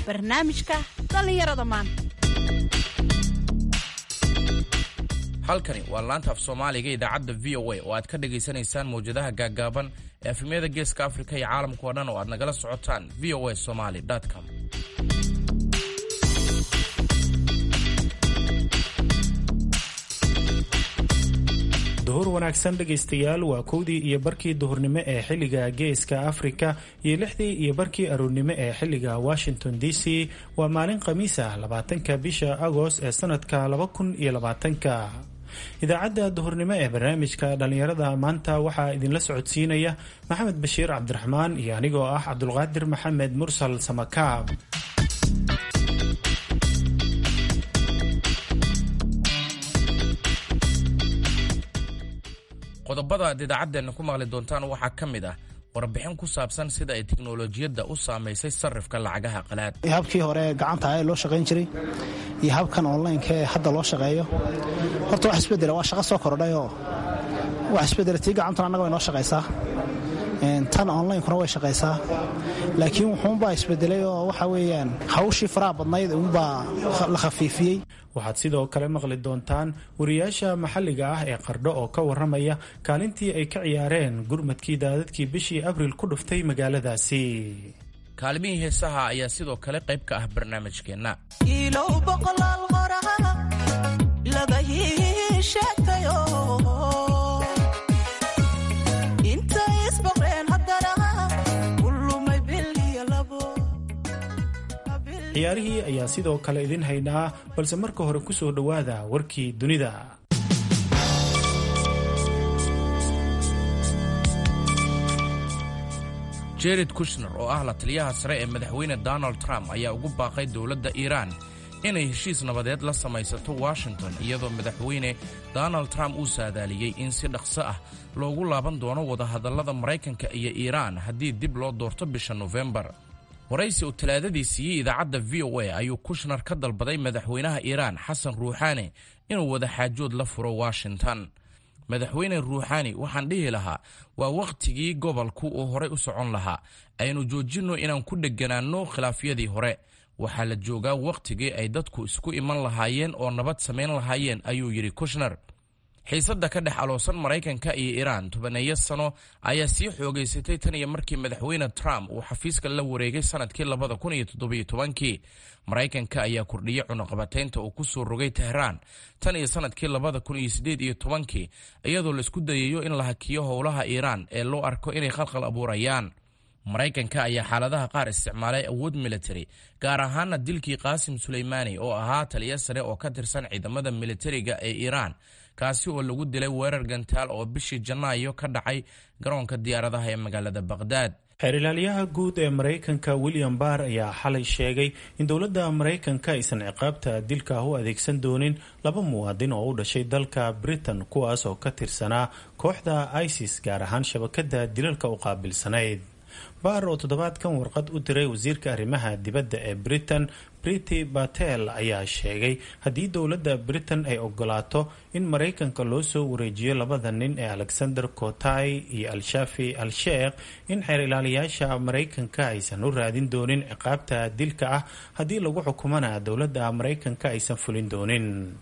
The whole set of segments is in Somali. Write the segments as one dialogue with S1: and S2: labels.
S1: barnaamijka dhallinyarada maanta
S2: halkani waa laanta af soomaaliga idaacadda v o a oo aad ka dhagaysanaysaan mawjadaha gaaggaaban ee efemyada geeska afrika iyo caalamka oo dhan oo aad nagala socotaan v o a somaly com
S3: duhur wanaagsan dhegaystayaal waa kowdii iyo barkii duhurnimo ee xilliga geeska afrika iyo lixdii iyo barkii aroornimo ee xilliga washington d c waa maalin khamiis ah labaatanka bisha agost ee sanadka laba kun iyo labaatanka idaacadda duhurnimo ee barnaamijka dhallinyarada maanta waxaa idinla socodsiinaya maxamed bashiir cabdiraxmaan iyo anigoo ah cabdulqaadir maxamed mursal samakaab
S2: qodobada aad idaacaddeena ku maqli doontaan waxaa ka mid ah warbixin ku saabsan sida ay teknolojiyadda u saamaysay sarrifka lacagaha qalaad
S4: habkii hore gacanta ee loo shaqayn jiray iyo habkan onlineka ee hadda loo shaqeeyo horta wax isbedela waa shaqo soo kordhayoo wax isbedela tii gacantuna annaga way noo shaqaysaa tan onlinekuna way shaqaysaa laakiin wuxuunbaa isbedelay oo waxa weeyaan hawshii faraha badnayd uunbaa la khafiifiyey
S3: waxaad sidoo kale maqli doontaan wariyaasha maxalliga ah ee qardho oo ka warramaya kaalintii ay ka ciyaareen gurmadkii daadadkii bishii abriil ku dhuftay magaaladaasi
S2: kaalmihii heesaha ayaa sidoo kale qayb ka ah barnaamijkeenna
S3: ciyaarihii ayaa sidoo kale idin haynaa balse marka hore ku soo dhowaada warkii dunida
S2: jared kushner oo ah la taliyaha sare ee madaxweyne donald trump ayaa ugu baaqay dowladda iiraan inay heshiis nabadeed la samaysato washington iyadoo madaxweyne donald trump uu saadaaliyey in si dhaqso ah loogu laaban doono wadahadallada maraykanka iyo iiraan haddii dib loo doorto bisha nofembar waraysi uu talaadadii siiyey idaacadda v o a ayuu kushner ka dalbaday madaxweynaha iiraan xasan ruuxaani inuu wadaxaajood la furo washington madaxweyne ruuxaani waxaan dhihi lahaa waa wakhtigii gobolku uu horay u socon lahaa aynu joojinno inaan ku dheganaanno khilaafyadii hore waxaa la joogaa wakhtigii ay dadku isku iman lahaayeen oo nabad samayn lahaayeen ayuu yidhi kushner xiisadda ka dhex aloosan maraykanka iyo iiraan tobaneeyo sano ayaa sii xoogaysatay tan iyo markii madaxweyne trump uu xafiiska la wareegay sanadkii labada kun iyo toddobiyo tobankii maraykanka ayaa kordhiyey cunaqabataynta uu ku soo rogay tehraan tan iyo sanadkii labada kun iyo siddeed iyo tobankii iyadoo laisku dayayo in la hakiyo howlaha iiraan ee loo arko inay khalkhal abuurayaan maraykanka ayaa xaaladaha qaar isticmaalay awood military gaar ahaana dilkii qaasim suleymaani oo ahaa taliyo sare oo ka tirsan ciidamada militariga ee iiraan kaasi oo lagu dilay weerar gantaal oo bishii janaayo ka dhacay garoonka diyaaradaha ee magaalada baqhdaad
S3: xeerilaalyaha guud ee maraykanka william barr ayaa xalay sheegay in dowladda maraykanka aysan ciqaabta dilka u adeegsan doonin laba muwaadin oo u dhashay dalka britain kuwaas oo ka tirsanaa kooxda isis gaar ahaan shabakada dilalka u qaabilsanayd baar oo toddobaadkan warqad u diray wasiirka arrimaha dibadda ee britain briti batel ayaa sheegay haddii dowladda britain ay ogolaato in maraykanka loo soo wareejiyo labada nin ee alexander kotay iyo al-shafi al-sheekh in xeer ilaaliyaasha maraykanka aysan u raadin doonin ciqaabta dilka ah haddii lagu xukumana dowladda maraykanka aysan fulin doonin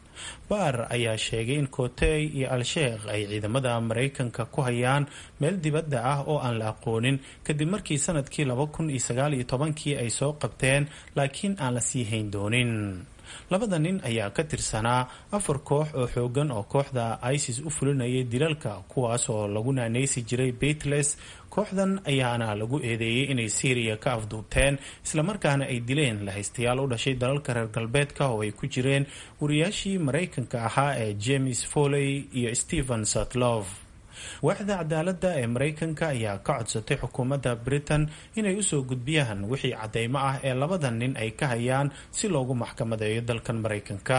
S3: baar ayaa sheegay in kotey iyo al-sheekh ay ciidamada maraykanka ku hayaan meel dibadda ah oo aan la aqoonin kadib markii sanadkii laba kun iyo sagaal iyo tobankii ay soo qabteen laakiin aan la sii hayn doonin labada nin ayaa ka tirsanaa afar koox oo xoogan oo kooxda isis u fulinayay dilalka kuwaas oo lagu naanaysi jiray beitles kooxdan ayaana lagu eedeeyey inay syriya ka afduubteen islamarkaana ay dileen lahaystayaal u dhashay dalalka reer galbeedka oo ay ku jireen wariyaashii maraykanka ahaa ee james foley iyo stephen sutlof waaxda cadaaladda ee maraykanka ayaa ka codsatay xukuumadda britain inay usoo gudbiyaan wixii caddeymo ah ee labada nin ay ka hayaan si loogu maxkamadeeyo dalkan maraykanka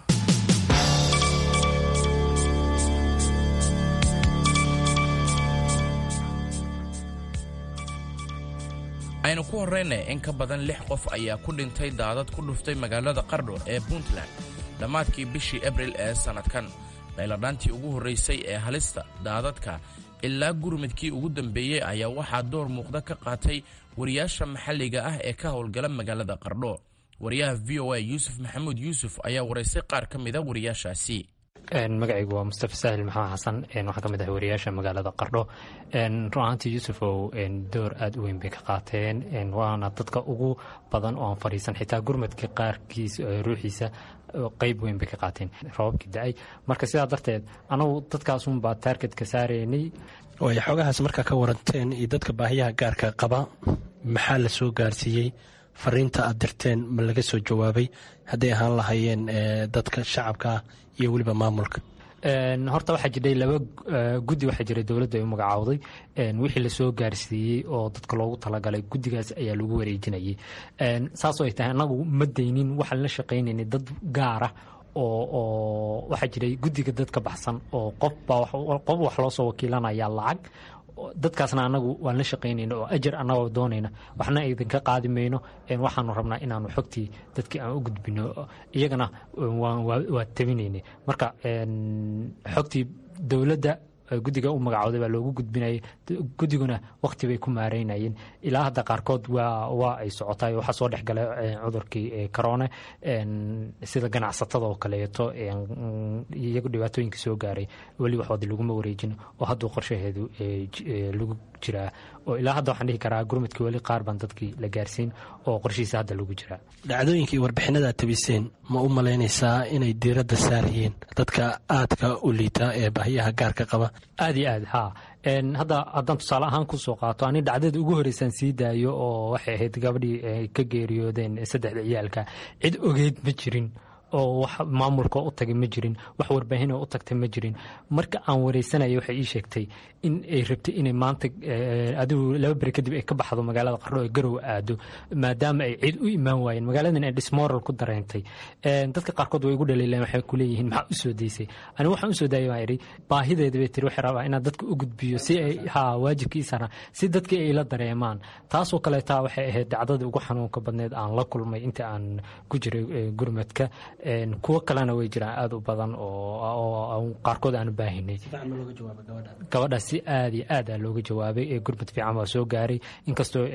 S2: aynu ku horrayna in ka badan lix qof ayaa ku dhintay daadad ku dhuftay magaalada qardho ee puntland dhammaadkii bishii abril ee sannadkan qayladhaantii ugu horraysay ee halista daadadka ilaa gurmudkii ugu dambeeyey ayaa waxaa door muuqda ka qaatay wariyaasha maxalliga ah ee ka howlgala magaalada qardho wariyaha v o a yuusuf maxamuud yuusuf ayaa waraystay qaar ka mida wariyaashaasi
S5: magacaygu waa mustafa saahil maxamed xasan waxaan ka mid ahay wariyaasha magaalada qardho run ahaantii yuusufow door aada u weyn bay ka qaateen waana dadka ugu badan oo aan fadhiisan xitaa gurmadka qaarkiis ruuxiisa qeyb weyn bay ka qaateen rababkii da-ay marka sidaa darteed anagu dadkaasunbaa taargetka saaraynay
S6: way xoogahaas markaa ka waranteen iyo dadka baahiyaha gaarka qaba maxaa la soo gaarsiiyey fariinta aad dirteen ma laga soo jawaabay hadday ahaan lahaayeen dadka shacabka iyo weliba maamulka
S5: horta waxaa jiray laba guddi waxaa jiray dowladda ay u magacaawday wixii lasoo gaarsiiyey oo dadka loogu talagalay guddigaas ayaa lagu wareejinayay saasoo ay tahay annagu ma daynin waxaan la shaqaynaynay dad gaara oo oo waxaa jiray guddiga dad ka baxsan oo qofbaa qof wax loo soo wakiilanaya lacag dadkaasna anagu waan la shaqaynayna oo ajar annagoo doonayna waxna idinka qaadi mayno waxaanu rabnaa inaanu xogtii dadkii aan u gudbino iyagana waa tabinaynay marka xogtii dowladda guddiga u magacooday baa loogu gudbinayay guddiguna wakti bay ku maareynayeen ilaa hadda qaarkood waa ay socotay waxaa soo dhex galay cudurkii corone sida ganacsatada oo kaleeto iyagu dhibaatooyinka soo gaaray weli waxoodi laguma wareejin oo hadduu qorshaheedu lagu jiraa oo ilaa hadda waxaan dhihi karaa gurmadkii weli qaar baan dadkii la gaarsiin oo qorshihiisa hadda lagu jiraa
S6: dhacdooyinkii warbixinada aad tabiseen ma u malaynaysaa inay diiradda saarayeen dadka aadka u liita ee baahiyaha gaarka qaba
S5: aad iyo aad haa hadda haddaan tusaale ahaan kusoo qaato ani dhacdada ugu horeysaan sii daayo oo waxay ahayd gabadhii ay ka geeriyoodeen saddexda ciyaalka cid ogeyd ma jirin oo wax maamulka u tagay ma jirin wax warbaahinoo u tagtay ma jirin marka aan wareysanaya waxay ii sheegtay in ay rabtay inay maanta adigu laba beri kadib ay ka baxdo magaalada qardho ee garow aado maadaama ay cid u imaan waayeen magaaladan ay dismoral ku dareentay dadka qaarkood way igu dhaliileen waxay ku leeyihiin maxaa u soo daysay ani waxaan u soo daayay baan idhi baahideeda bay tiri waxay rabaa inaan dadka u gudbiyo si ay haa waajibkiisana si dadkii ay la dareemaan taasoo kaleetaa waxay ahayd dhacdadii ugu xanuunka badneed aan la kulmay inta aan ku jiray gurmadka kuwo kalena way jiraan aada u badan oo qaarkood aan u baahinay gabadhaas si aad iyo aad a looga jawaabay ee gurmad fiican baa soo gaaray inkastoo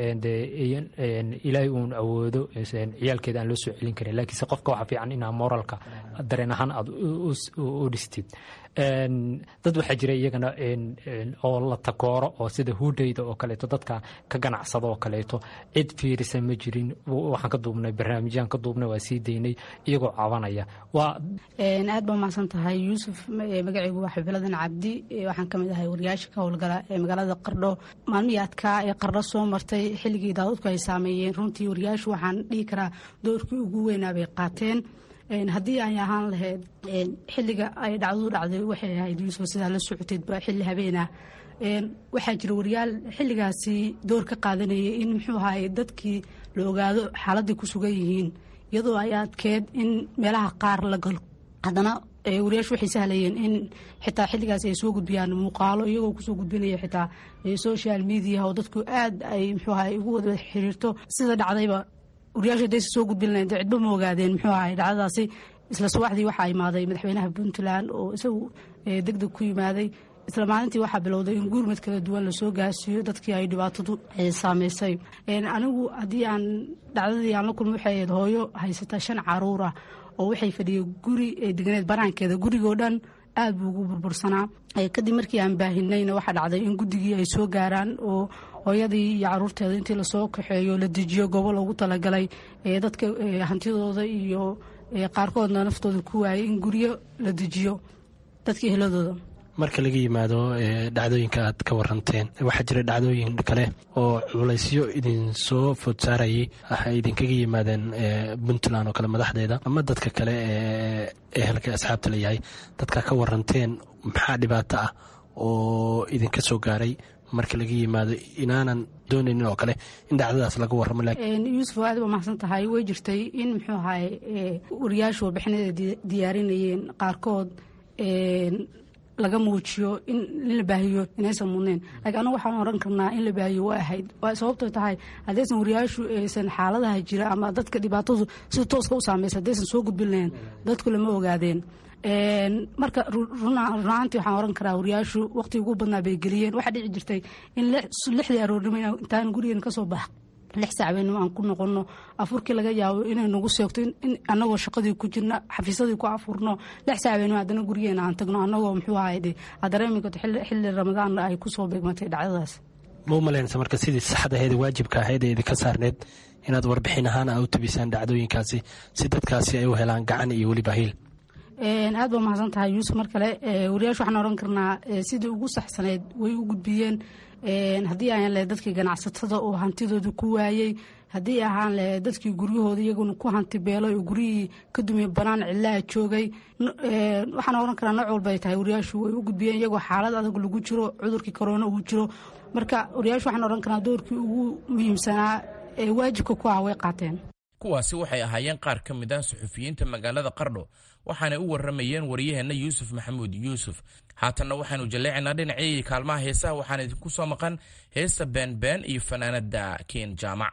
S5: ilaahay uun awoodo ciyaalkeeda aan loo soo celin karin laakiinse qofka waxaa fiican inaa moralka dareen ahaan aad u dhistid dad waxaa jira iyagana oo la takooro oo sida huudhayda oo kaleeto dadka ka ganacsada oo kaleeto cid fiirisa ma jirin waxaan ka duubnay barnaamijyaan ka duubnay waa sii daynay iyagoo cabanaya waa
S7: aad baa umahadsan tahay yuusuf magacaygu waa xabiladan cabdi waxaan kamid ahay wariyaasha ka howlgala ee magaalada qardho maalmihii adkaa ee qardho soo martay xilligii daadadku ay saameeyeen runtii wariyaashu waxaan dhihi karaa doorkii ugu weynaa bay qaateen haddii ay ahaan lahayd xilliga ay dhacdadu dhacday waxay ahayd yuusuf sidaa la socoteedba xilli habeenah waxaa jira wariyaal xilligaasi door ka qaadanayay in muxuu ahaay dadkii la ogaado xaaladday ku sugan yihiin iyadoo ay adkeed in meelaha qaar la galo haddana wariyaashu waxay sahlayeen in xitaa xilligaas ay soo gudbiyaan muuqaalo iyagoo kusoo gudbinaya xitaa social media oo dadku aad ay muxuu ahaay ugu wada xiriirto sida dhacdayba wariyaasha hadaysa soo gudbin lahayn dee cidba ma ogaadeen muxuu ahay dhacdadaasi isla subaxdii waxaa imaaday madaxweynaha puntland oo isagu deg deg ku yimaaday isla maalintii waxaa bilowday in gurmad kala duwan lasoo gaarsiiyo dadkii ay dhibaatadu saameysay anigu haddii aan dhacdadii aan la kulma waxay ahayd hooyo haysata shan caruur ah oo waxay fadhiyay guri ee deganeed banaankeeda gurigoo dhan aad buu ugu burbursanaa kadib markii aan baahinayna waxaa dhacday in guddigii ay soo gaaraan oo hooyadii iyo caruurteeda intii lasoo kaxeeyo la dejiyo goobo loogu talagalay dadka hantidooda iyo qaarkoodna naftooda ku waayay in guryo la dejiyo dadkii heladooda
S6: marka laga yimaado dhacdooyinka aad ka waranteen waxaa jira dhacdooyin kale oo culaysyo idinsoo food saarayay waxay idinkaga yimaadeen puntland oo kale madaxdeeda ama dadka kale ee ehelka asxaabta layahay dadka ka waranteen maxaa dhibaato ah oo idinka soo gaaray marka laga yimaado inaanan doonaynin oo kale in dhacdadaas laga waramo
S7: yuusuf aad ba mahadsan tahay way jirtay in muxuu ahay wariyaashu warbixinada diyaarinayeen qaarkood laga muujiyo in la baahiyo inaysan mudnayn laakiin anagu waxaan oran karnaa in la baahiyo waa ahayd waa sababtoo tahay haddaysan wariyaashu aysan xaaladaha jira ama dadka dhibaatadu si tooska u saamaysa haddaysan soo gudbin lahayn dadku lama ogaadeen marka runaantii waxaan oran karaa wariyaashu waqti ugu badnaa bay geliyeen waxaa dhici jirtay in lixdii aroornimo intaan gurigeen kasoo bax lix saacbeenimo aan ku noqono afurkii laga yaabo inay nagu seegto in anagoo shaqadii ku jirna xafiisadii ku afurno lix saacbeenimo haddana gurigeena aan tagno anagoo muxuu ahayde dareemi karto xilli ramadaan ay kusoo beegmatay dhacdadaas
S6: ma u malaynaysa marka sidii saxda ahayd waajibka ahayd ee idinka saarneed inaad warbixin ahaan a u tabisaan dhacdooyinkaasi si dadkaasi ay u helaan gacan iyo weliba hiil
S7: aad baa mahadsan tahay yuusuf mar kale wariyaashu waxaan oran karnaa sidii ugu saxsaneyd way u gudbiyeen haddii ahaan lahe dadkii ganacsatada oo hantidooda ku waayey haddii ahaan lahe dadkii guryahooda iyaguna ku hanti beelay oo guryihii ka dumiye banaan cilaha joogay waxaan oran karaa nooc walba ay tahay wariyaashu way u gudbiyeen iyagoo xaalad adag lagu jiro cudurkii korona uu jiro marka wariyaashu waxaan oran karaa doorkii ugu muhiimsanaa ee waajibka ku ah way qaateen
S2: kuwaasi waxay ahaayeen qaar ka mid ah suxufiyiinta magaalada qardho waxaanay u warramayeen waryaheenna yuusuf maxamuud yuusuf haatanna waxaanu jalleecaynaa dhinacii kaalmaha heesaha waxaan idinku soo maqan heesta beenbeen iyo fanaanada keen jaamac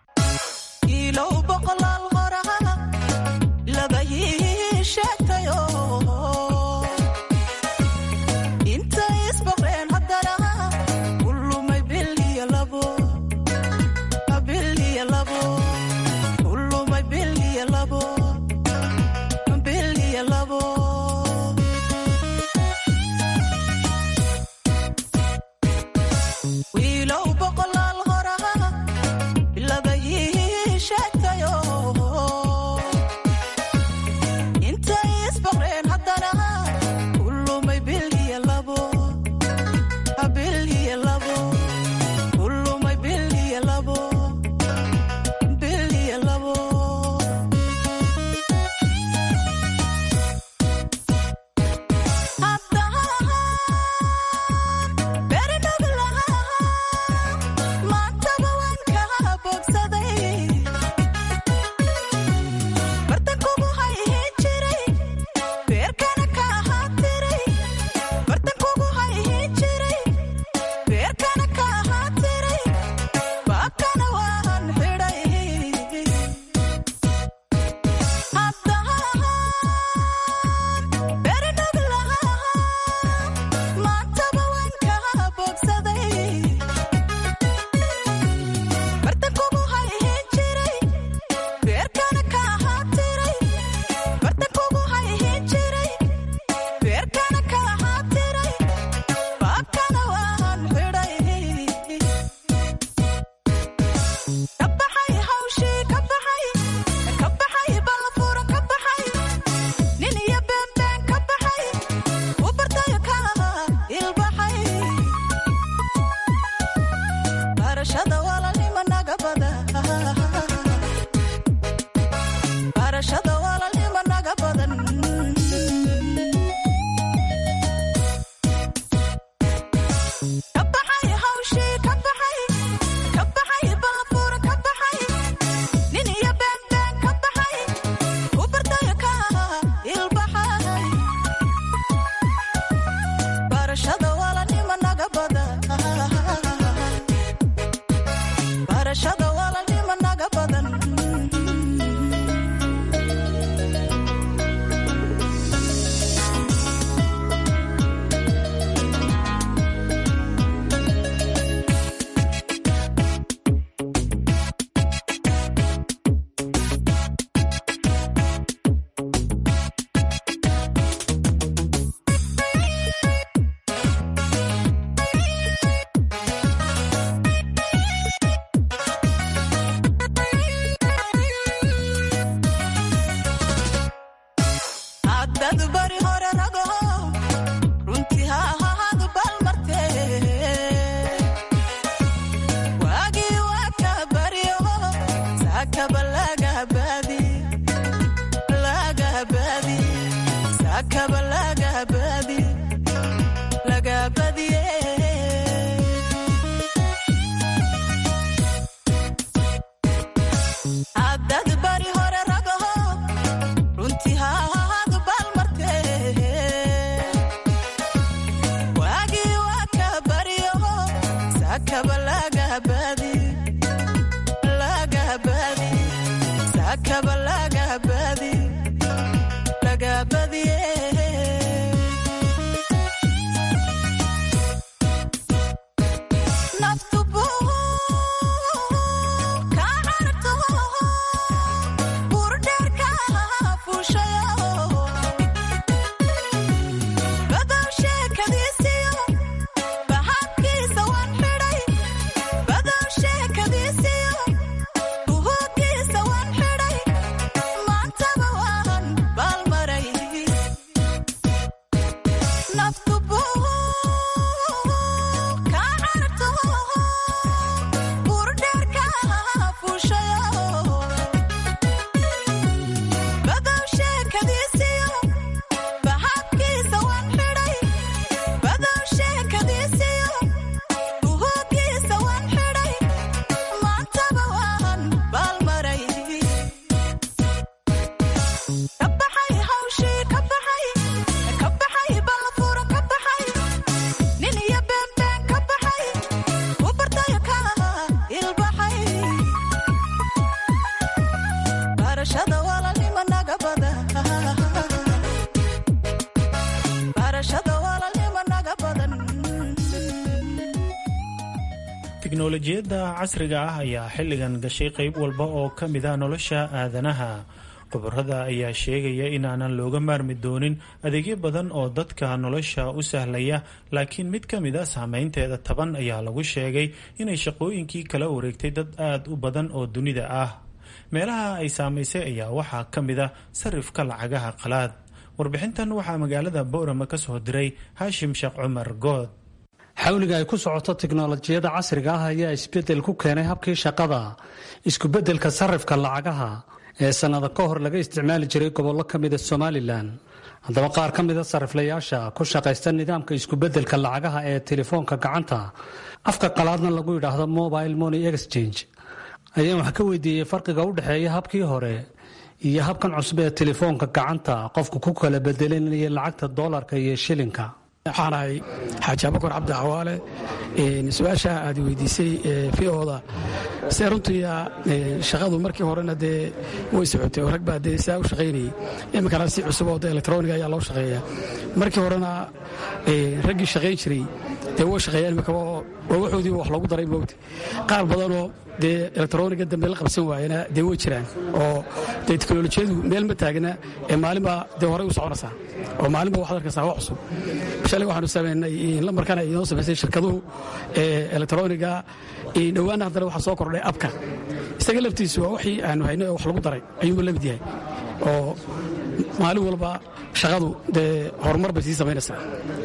S3: tiknolojiyadda casriga ah ayaa xilligan gashay qayb walba oo ka mid a nolosha aadanaha khubarada ayaa sheegaya inaanan looga maarmi doonin adeegyo badan oo dadka nolosha u sahlaya laakiin mid ka mid a saameynteeda taban ayaa lagu sheegay inay shaqooyinkii kala wareegtay dad aada u badan oo dunida ah meelaha ay saamaysay ayaa waxaa ka mid a sarifka lacagaha qalaad warbixintan waxaa magaalada boorama ka soo diray haashim sheekh cumar good
S8: xawliga ay ku socoto tiknolojiyadda casriga ah ayaa isbedel ku keenay habkii shaqada iskubedelka sarifka lacagaha ee sannado ka hor laga isticmaali jiray gobollo ka mida somalilan haddaba qaar ka mida sariflayaasha ku shaqaysta nidaamka iskubedelka lacagaha ee telefoonka gacanta afka qalaadna lagu yidhaahdo mobile money exchange ayaan wax ka weydiiyey farqiga u dhexeeya habkii hore iyo habkan cusub ee telefoonka gacanta qofku ku kala bedelanaya lacagta doolarka iyo shilinka
S9: waxaan ahay xaaji abakar cabdi cawaale su-aasha aad weydiisay v-oda se runtii shaqadu markii horena dee way socotay oo rag baa dee saa u shaqaynayay iminkana si cusub oo de electroniga ayaa loo shaqeeya markii horena raggii shaqayn jiray dee way shaqeeyaan iminkaba oo waxoodiiba wax loogu daray moogta qaar badanoo dee electroniga dambe la qabsan waayana dee way jiraan oo dee teknolojiyadu meel ma taagna ee maalinbaa dee horey u soconaysaa oo maalinba waxaad arkaysaa wax cusub shalay waxaanu samaynay lambarkana inoo samaysay shirkaduhu ee electroniga dhowaana haddana waxaa soo kordhay abka isaga laftiisu waa wixii aanu haynay oo wax lagu daray ayuuba la mid yahay oo maalin walba shaqadu dee horumar bay sii samaynaysaa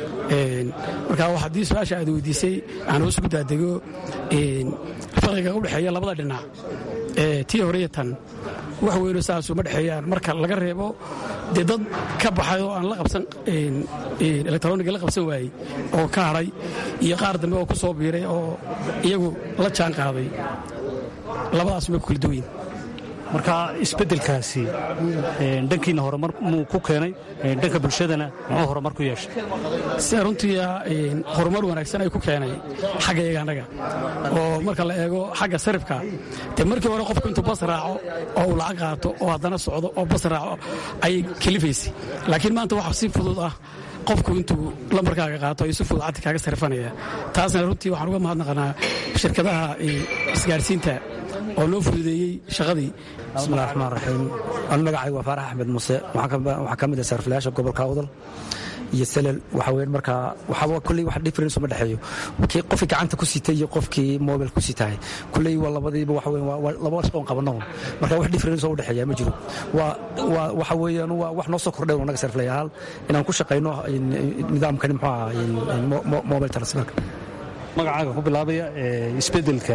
S9: marka haddii su-aasha aad weydiisay aan hoos ugu daadego farqiga u dhexeeya labada dhinac tii hore iyo tan wax weyno saasuu ma dhexeeyaan marka laga reebo dee dad ka baxay oo aan la qabsan electroniga la qabsan waayey oo ka hadhay iyo qaar dambe oo ku soo biiray oo iyagu la jaan qaaday labadaas may ku kala duwayin
S8: marka isbedelkaasi dhankiina horumar muu ku keenay dhanka bulshadana muxuu horumar ku yeeshay
S9: sida runtii horumar wanaagsan ay ku keenay xagga iyaga annaga oo marka la eego xagga sarifka dee markii hore qofku intuu bas raaco oo uu lacag qaato oo haddana socdo oo bas raaco ayay kalifaysay laakiin maanta waxa si fudud ah qofku intuu lambarkaaga qaato ayuu si fudud caddi kaaga sarifanaya taasna runtii waxaan uga mahadnaqanaa shirkadaha isgaarsiinta oo loo fududeeyey shaqadii
S10: bismillahi raxmaan raxiim anu magacaygu waa faarax axmed muse waxaa ka mid ah sariflayaasha gobolka awdal iyo salel waxa weyn markaa waxaba kulley wax difference uma dhexeeyo kii qofkii gacanta ku sitay iyo qofkii mobile ku sitahay kulley waa labadiiba waxa weyn waa laba shaqoon qabano marka wax difference oo u dhexeeya ma jiro waa waa waxa weeyaan waa wax noo soo kordhay oo naga sariflayaal inaan ku shaqayno nidaamkani muxuu ahaa mobile transferka
S8: magacaaga ku bilaabaya isbedelka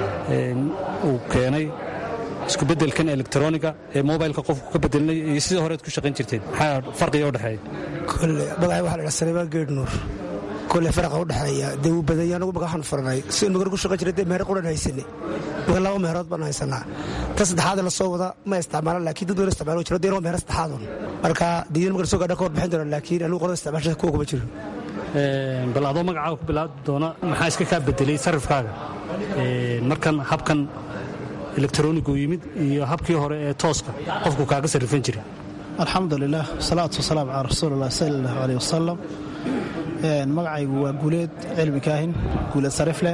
S8: uu keenay iskubedelkan elektroniga ee mobilka qofku ka bedelinay iyo sidii horead ku shaqayn jirteen maxaa farqiga u dhexeeya
S11: kole magacay waxa la dhaha saleebaan geed nuur kole faraqa u dhexeeya dee wuu badanya anagu magaxaan furanay sidii magar ku shaqayn jiray dee meher quran haysanay maga laba meherood baan haysanaa ta saddexaad la soo wada ma isticmaalan laakiin dad wala isticmaalo jiro dee waa meher saddexaadun marka diidan magar soo gaadha ka warbixin doona laakiin anigu qolada isticmaasha kuwa kuma jiro
S8: bal adoo magacaaga ku bilaabi doona maxaa iska kaa bedelay sarifkaaga markan habkan elektronigu yimid iyo habkii hore ee tooska qofku kaaga sarrifan jiray
S4: alxamdulilah wasalaatu wasalaam calaa rasuulilah sala allahu aleyh wasalam magacaygu waa guuleed cilmi kaahin guuleed sarifle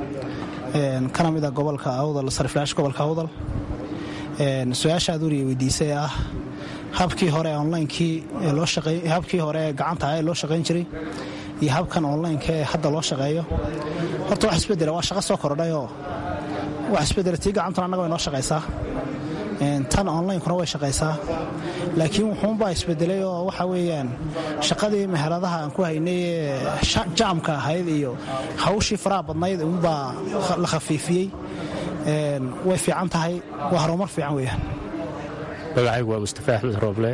S4: kana mid a gobolka awdal sariflayaasha gobolka awdal su-aasha aad weriga weydiisay ee ah habkii hore onlinekii habkii hore ee gacanta ee loo shaqayn jiray iyo habkan onlineka ee hadda loo shaqeeyo horta wax isbedela waa shaqo soo kordhayoo wax isbedela tii gacantuna annaga way noo shaqaysaa tan onlinekuna way shaqaysaa laakiin wuxuunbaa isbedelay oo waxa weeyaan shaqadii meheradaha aan ku haynay ee jaamka ahayd iyo hawshii faraha badnayd unbaa la khafiifiyey way fiican tahay waa horumar fiican weeyaan
S12: magacaygu waa mustafa axmed rooble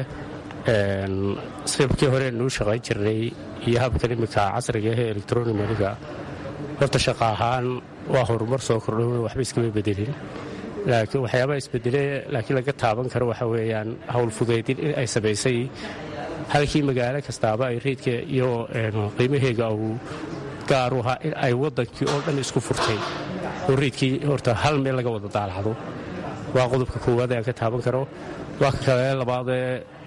S12: sibkii hore nuu shaqayn jirnay iyo habkan iminka casriga ahee electronic maniga horta shaqa ahaan waa horumar soo kordho waxba iskama bedelin laakiin waxyaabaha isbedele laakiin laga taaban karo waxa weeyaan howl fudaydin in ay samaysay halkii magaalo kastaaba ay reydka iyo qiimaheega uu gaaru ahaa in ay waddankii oo dhan isku furtay oo reydkii horta hal meel laga wada daalacdo waa qodobka koowaad ee aan ka taaban karo waa ka kale labaadee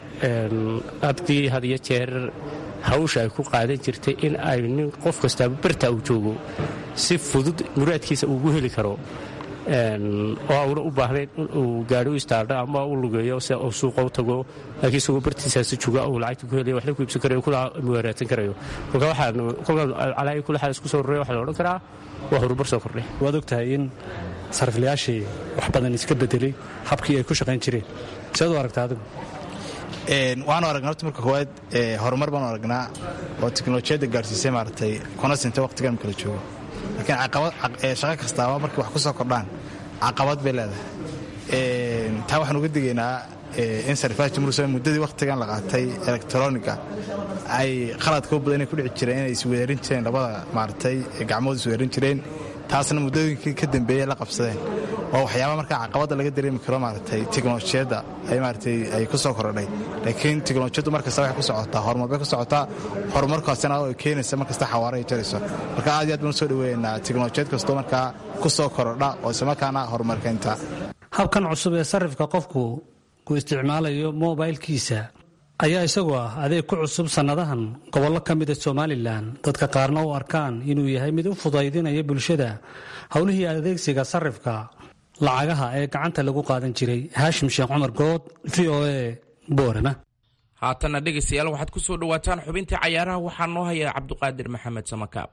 S12: abdii had iyo jeer hawsha ay ku qaadan jirtay in ay nin qof kastaaba barta uu joogo si fudud muraadkiisa ugu heli karo oo auna u baahnayn inuu gaari u istaadho ama u lugeeyo si uu suuqa u tago laakiin isagoo bartiisaasi jooga uu lacagta ku helaya waxna ku iibsan karayo kuna muwaaraadsan karayo kolka waxaan kolkaan calaayi kula xaal isku soo roraya waxaa la odhan karaa waa horumar soo kordhay
S8: waad ogtahay in sariflayaashii wax badan iska bedelay habkii ay ku shaqayn jireen seed u aragtaa adigu
S13: waxaanu aragnaa horta marka koowaad horumar baanu aragnaa oo teknolojiyadda gaadhsiisay maaragtay kuna sintay waqtigan kala joogo laakiin shaqo kastaaba markay wax ku soo kordhaan caqabad bay leedahay taa waxaan uga digaynaa in sariflaha jamhuuriya muddadii wakhtigan la qaatay elektroniga ay qaladka u badan inay ku dhici jireen inay isweerin jireen labada maaragtay gacmood isweerin jireen taasna muddooyinkii ka dambeeyey la qabsadeen oo waxyaaba markaa caqabadda laga dareemi karo maaragtay teknolojiyadda ay maaragtay ay ku soo korodhay laakiin teknolojiyaddu markasta waxay ku socotaa horumar bay ku socotaa horumarkaasina ay keenaysa markasta xawaare ay jarayso marka aad iyo aad baan usoo dhaweeynaa teknolojiyad kastoo markaa ku soo korodha oo islamarkaana horumar keenta
S8: habkan cusub ee sarifka qofku ku isticmaalayo mobilkiisa ayaa isagu ah adeeg ku cusub sannadahan gobollo ka mida somalilan dadka qaarna u arkaan inuu yahay mid u fudaydinaya bulshada howlihii adeegsiga sarifka lacagaha ee gacanta lagu qaadan jiray haashim sheekh cumar good v o a boorama
S2: haatanna dhegaystayaal waxaad ku soo dhowaataan xubintii cayaaraha waxaa noo haya cabduqaadir maxamed samakaab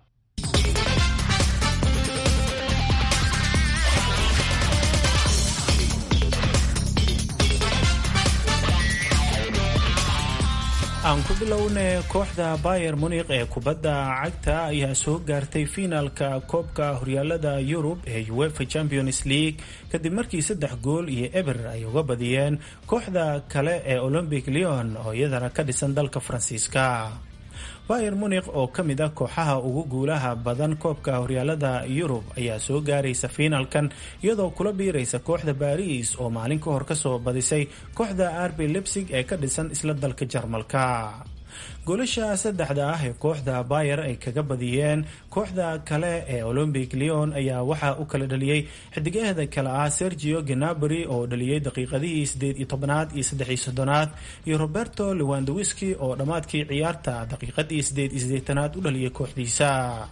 S3: aan ku bilowne kooxda bayer munikh ee kubadda cagta ayaa soo gaartay fiinaalka koobka horyaalada yurub ee uefa champions league kadib markii saddex gool iyo eber ay uga badiyeen kooxda kale ee olombic leon oo iyadana ka dhisan dalka faransiiska bayer munikh oo ka mid ah kooxaha ugu guulaha badan koobka horyaalada yurub ayaa soo gaaraysa fiinalkan iyadoo kula biiraysa kooxda baris oo maalin ka hor kasoo badisay kooxda arbi lebsig ee ka dhisan isla dalka jarmalka goolasha saddexda ah ee kooxda bayer ay kaga badiyeen kooxda kale ee olombic leon ayaa waxaa u kala dhaliyey xidigaheeda kale ah sergio genabri oo dhaliyey daqiiqadihii sideed iyo tobanaad iyo saddexiyo soddonaad iyo roberto lewandowiski oo dhammaadkii ciyaarta daqiiqadii sideed iyo sideetanaad u dhaliyay kooxdiisa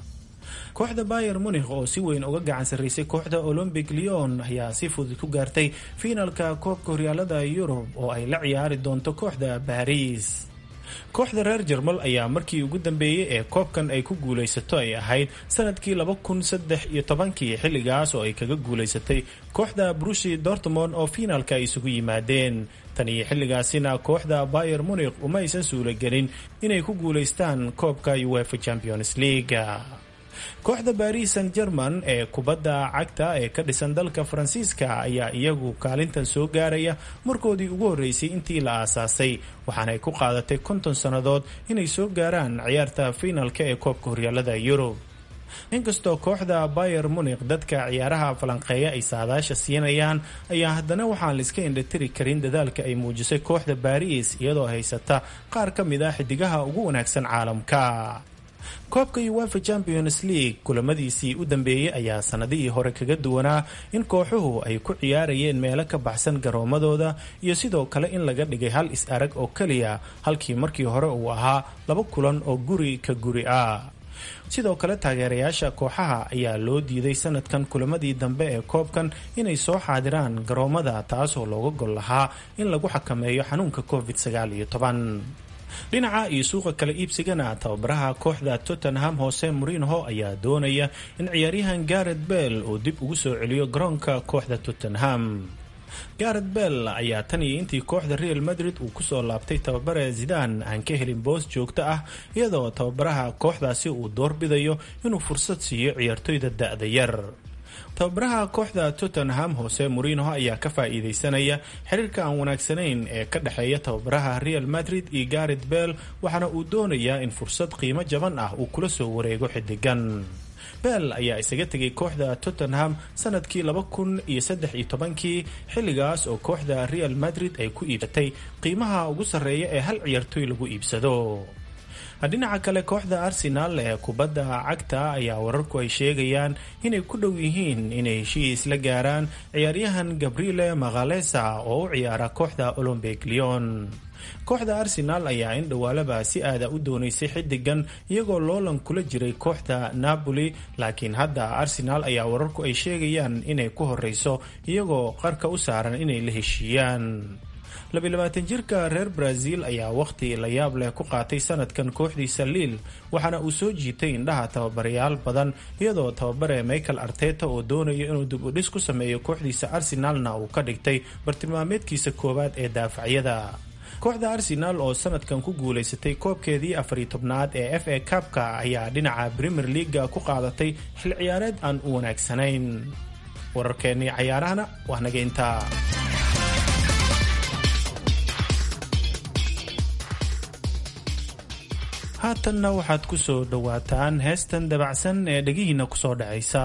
S3: kooxda bayer munikh oo si weyn uga gacan sarraysay kooxda olombic leon ayaa si fudud ku gaartay fiinalka koobka horyaalada yurub oo ay la ciyaari doonto kooxda baris kooxda reer jarmal ayaa markii ugu dambeeyey ee koobkan ay ku guulaysato ay ahayd sanadkii laba kun saddex iyo tobankii xilligaas oo ay kaga guulaysatay kooxda brushi dortmond oo fiinaalka ay isugu yimaadeen tan iyo xilligaasina kooxda bayer munikh uma aysan suula gelin inay ku guulaystaan koobka uefa champions league kooxda baris san german ee kubadda cagta ee ka dhisan dalka faransiiska ayaa iyagu kaalintan soo gaaraya markoodii ugu horreysay intii la aasaasay waxaana ay ku qaadatay konton sannadood inay soo gaaraan ciyaarta fiinalka ee koobka horyaalada yurub inkastoo kooxda bayer munikh dadka ciyaaraha falanqeeya ay saadaasha siinayaan ayaa haddana waxaan laiska indhatiri karin dadaalka ay muujisay kooxda baris iyadoo haysata qaar ka mid ah xidigaha ugu wanaagsan caalamka koobka uefa champions league kulamadiisii u dambeeyey ayaa sanadihii hore kaga duwanaa in kooxuhu ay ku ciyaarayeen meelo ka baxsan garoomadooda iyo sidoo kale in laga dhigay hal is-arag oo keliya halkii markii hore uu ahaa laba kulan oo guri ka guri ah sidoo kale taageerayaasha kooxaha ayaa loo diiday sanadkan kulamadii dambe ee koobkan inay soo xaadiraan garoomada taasoo looga gol lahaa in lagu xakameeyo xanuunka covid sagaal iyo toban dhinaca iyo suuqa kala iibsigana tababaraha kooxda tottenham hoose morinho ayaa doonaya in ciyaaryahan garet bell uu dib ugu soo celiyo garoonka kooxda tottenham garet bell ayaa tan iyo intii kooxda real madrid uu kusoo laabtay tababare zidan aan ka helin boos joogto ah iyadoo tababaraha kooxdaasi uu doorbidayo inuu fursad siiyo ciyaartoyda da-da yar tababaraha kooxda tottenham hoose morinho ayaa ka faa-iideysanaya xiriirka aan wanaagsanayn ee ka dhexeeya tababaraha real madrid iyo garet bell waxaana uu doonayaa in fursad qiimo jaban ah uu kula soo wareego xidigan bell ayaa isaga tegay kooxda tottenham sanadkii laba kun iyo saddex iyo tobankii xilligaas oo kooxda real madrid ay ku iibsatay qiimaha ugu sarreeya ee hal ciyaartoy lagu iibsado dhinaca kale kooxda arsenal ee kubadda cagta ayaa wararku ay sheegayaan inay ku dhow yihiin inay heshiis la gaaraan ciyaaryahan gabriele makhalesa oo u ciyaara kooxda olombic leon kooxda arsenaal ayaa in dhowaalaba si aada u doonaysay xidigan iyagoo loolan kula jiray kooxda napoli laakiin hadda arsenaal ayaa wararku ay sheegayaan inay ku horeyso iyagoo qarka u saaran inay la heshiiyaan labaalabaatan jirka reer brazil ayaa wakhti la yaab leh ku qaatay sanadkan kooxdiisa liil waxaana uu soo jiitay indhaha tababarayaal badan iyadoo tababare michael arteta oo doonayo inuu dib u dhis ku sameeyo kooxdiisa arsenaalna uu ka dhigtay bartilmaameedkiisa koowaad ee daafacyada kooxda arsenaal oo sanadkan ku guulaysatay koobkeedii afariy tobnaad ee f a kabka ayaa dhinaca premier leaga ku qaadatay xil ciyaareed aan u wanaagsanayn wararkeennii cayaarahana waa naga intaa haatanna waxaad ku soo dhowaataan heestan dabacsan ee dhegihiinna ku soo dhacaysa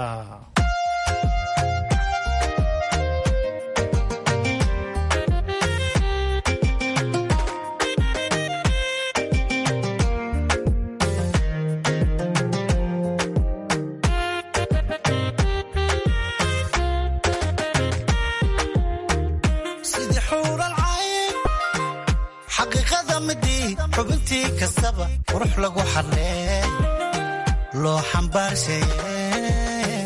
S14: xubintii kastaba qurux lagu xarleey loo xambaarsheye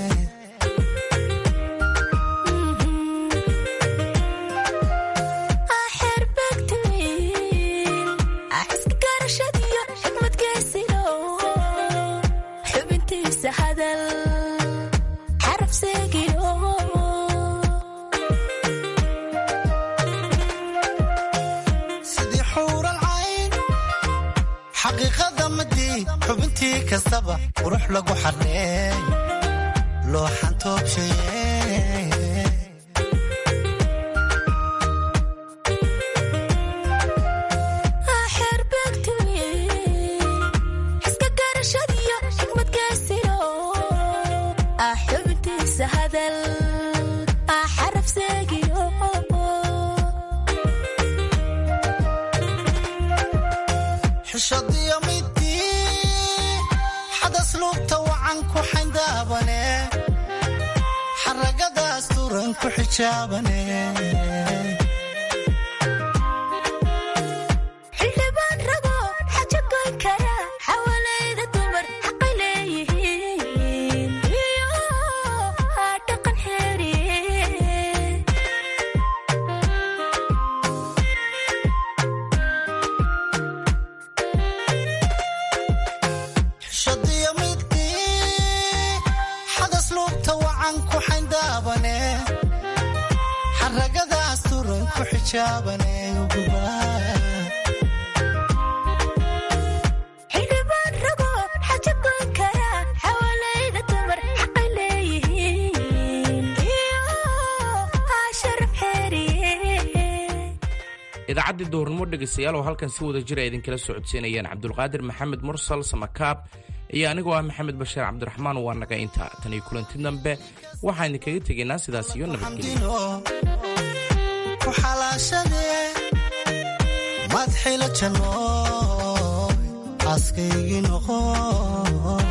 S14: sidii xuural cayn xaqiiqada madii xubintii kastaba qurux lagu xarleey loo xantoobsheye xishadiyo midii xadas lugta wacan ku xayndaabane xaragadaas turan ku xijaabane
S15: xildhibaan rago xaja goyn kara xawalayda dumar xaqay leeyihiin iyo dhaqan xeeriye
S14: xishadiyo midii xadas lugta wacan ku xayndaabane xaragadaas turan ku xijaabane
S15: xildhibaan rago xaja goyn kara xawalayda dumar xaqay leeyihiin iyo sharaf xeeriye
S2: idaacaddii duhurnimo dhegaystayaal oo halkan si wada jira idinkala socodsiinayaan cabdulqaadir maxamed mursal samakaab iyo anigoo ah maxamed bashiir cabdiraxmaan waa naga inta tan iyo kulanti dambe waxaan idinkaga tegaynaa sidaas iyo nabadgelyo
S14: ku xalaashadee madxila janno aaskaygii noqo